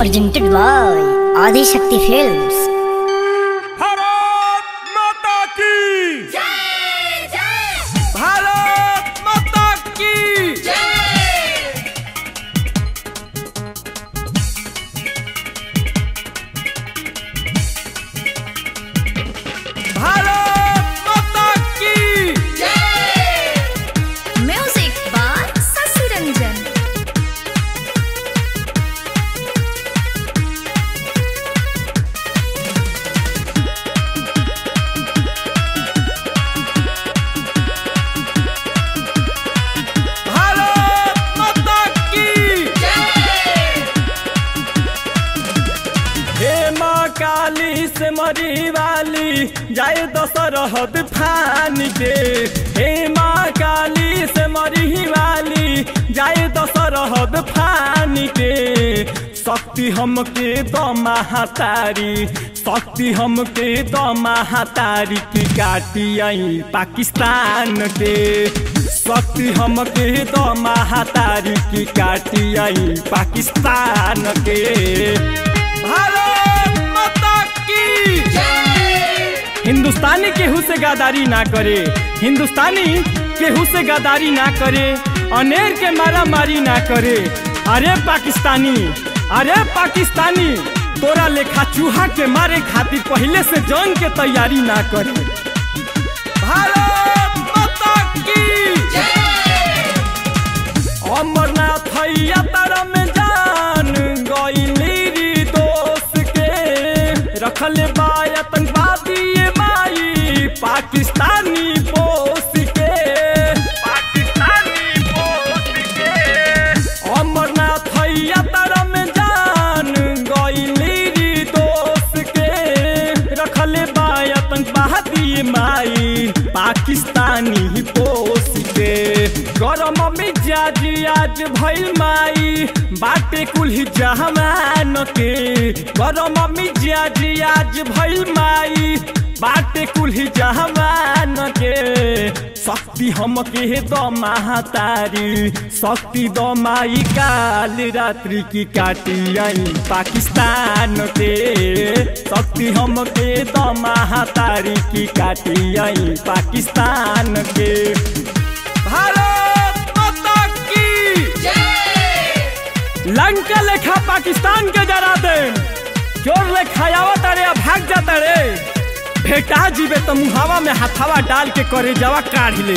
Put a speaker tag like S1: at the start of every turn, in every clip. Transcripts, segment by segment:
S1: presented by Adi Shakti Films.
S2: Bharat माता की भारत माता की भारत माता की
S3: Music by Sasi Ranjan.
S2: Bharat माता की हे माँ काली से मरी वाली जाए दशरहद फान के हे माँ काली से मरी वाली जाए दशरहद फान के शक्ति हमके द महातारी शक्ति हमके द महातारी की काटी आई पाकिस्तान के शक्ति हमके द महातारी की काटी आई पाकिस्तान के भारत माता की हिंदुस्तानी केहू से गद्दारी ना करे हिंदुस्तानी केहू से गद्दारी ना करे अनेर के मारा मारी ना करे अरे पाकिस्तानी अरे पाकिस्तानी तोरा लेखा चूहा के मारे खातिर पहले से जंग के तैयारी ना करे भारत माता की अमरनाथ यात्रा में जान गईली री दोस्त के रखले बा आतंकवादी ये माई पाकिस्तानी पोस के पाकिस्तानी पोस के अमरनाथ यात्रा में जान गईली री दोस्त के रखले बा आतंकवादी ये माई पाकिस्तानी पोस के गरम मिजाज आज भइल माई बाटे कुल्ही जहमान के गरम मिजाज आज भइल माई बाटे कुल्ही जहमान के शक्ति हमके द महातारी शक्ति द माई काल रात्रि की काटी आई पाकिस्तान के शक्ति हमके द महातारी की काटी आई पाकिस्तान के भारत माता की लंका लेखा पाकिस्तान के जरा दे चोर लेखा आवत रे आ भाग जाता रे भेटा जीवे तो मुहावा में हथावा डाल के करे जवा काढ़ ले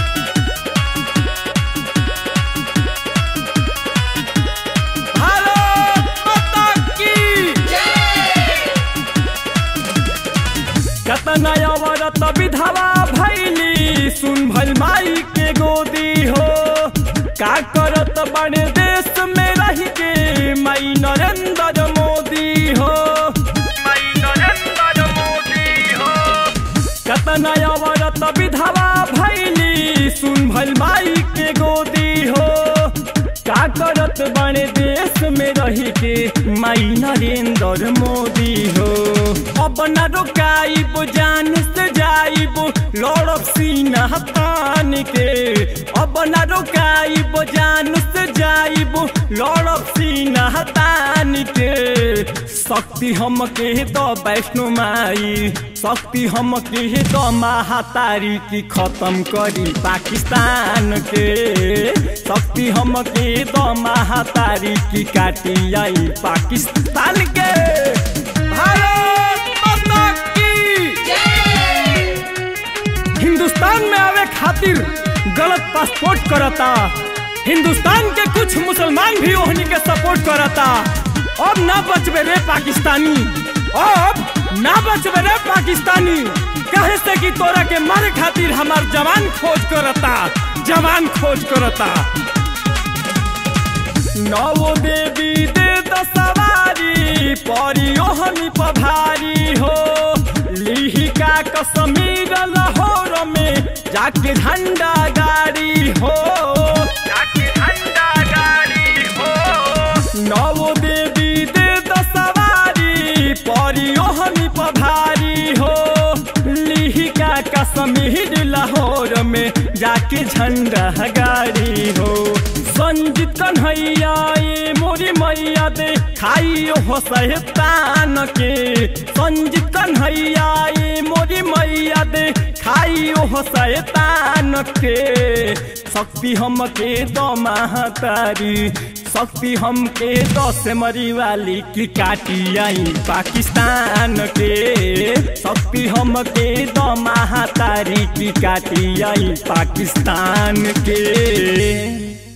S2: भारत माता की कतना अवरत विधवा भैली सुन भल माई के गोदी हो का करत बड़े देश में रह के माई नरेंद्र मोदी हो माई नरेंद्र मोदी हो कतना अवरत विधवा भैली सुन भल माई के गोदी हो का करत बड़े देश में रह के माई नरेंद्र मोदी हो अब न रुकाइब जान से जाइब लड़ब सीना तान के अब न रुकाइब जान से जाइब लड़ब सीना तान के शक्ति हमके द वैष्णो माई शक्ति हमके द महातारी की खत्म करी पाकिस्तान के शक्ति हमके द महातारी की काटी आई पाकिस्तान के भारत माता की हिंदुस्तान में आवे खातिर गलत पासपोर्ट करता हिंदुस्तान के कुछ मुसलमान भी ओहनी के सपोर्ट करता अब ना बचबे रे पाकिस्तानी अब ना बचबे रे पाकिस्तानी कहे से कि तोरा के मारे खातिर हमार जवान खोज करता जवान खोज करता नवो देवी दे दसवारी परी ओहनी पभारी हो लिहिका कश्मीर लाहौर में जाके झंडा गाड़ी हो जाके झंडा गाड़ी हो नवो देवी दे दसवारी परी ओहनी पभारी हो लिहिका कश्मीर लाहौर में जाके झंडा गाड़ी हो संजीत कन्हैया ये मोरी मैया दे खाई हो सहतान के संजीत कन्हैया ये मोरी मैया दे खाई हो सहतान के शक्ति हमके दो महातारी शक्ति हमके दस मरी वाली की काटी आई पाकिस्तान के शक्ति हमके दो महातारी की काटी आई पाकिस्तान के